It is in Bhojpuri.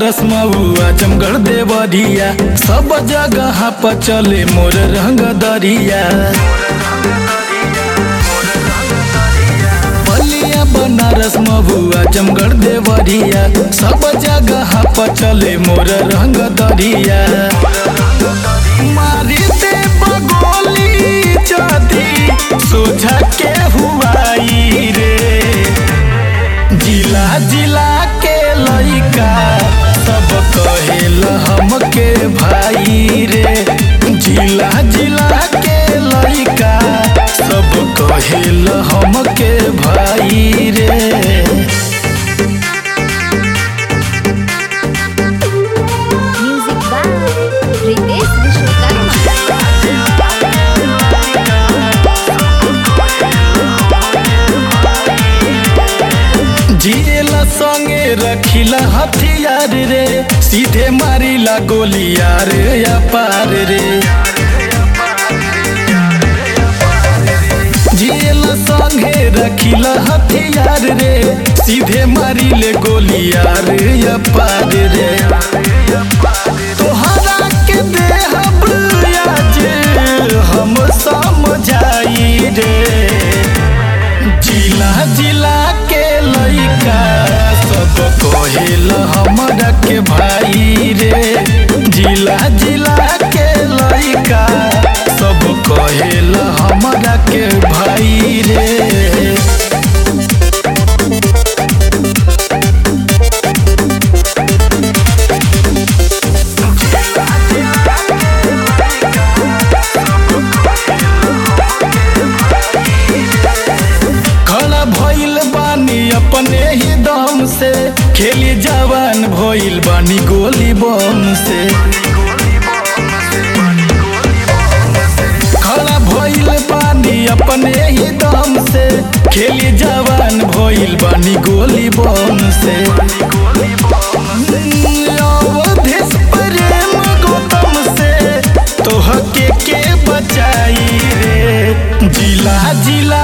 बनारस महुआ जमगढ़ देवरिया सब जगह पर चले मोर रंग दरिया बलिया बनारस महुआ जमगढ़ देवरिया सब जगह पर चले मोर रंग दरिया मारी दे बगोली जदी सोझा के हुआई रे जिला जिला के लइका सब कहेल हमके भाई रे जिला जिला के लइका सब कहेल हमके भाई रे Music by Ritesh Vishwakarma. जिएला संगे रखिला हथियार रे सीधे मारिला गोलियार या पार रे जिएला संगे रखिला हथियार रे सीधे मारिले गोलियार या पार रे तोहरा के देहब आज हम समझाई रे जिला जिला के लइका सब कहेल हमरा के भाई रे जिला जिला के लइका सब कहेल हमरा के भाई रे खड़ा भइल बानी अपने ही दम से खेली जवान भइल बानी गोली बम से खड़ा भइल बानी अपने ही दम से खेली जवान भइल बानी गोली बम से अवधेश प्रेम गौतम से तोहके के बचाई रे जिला जिला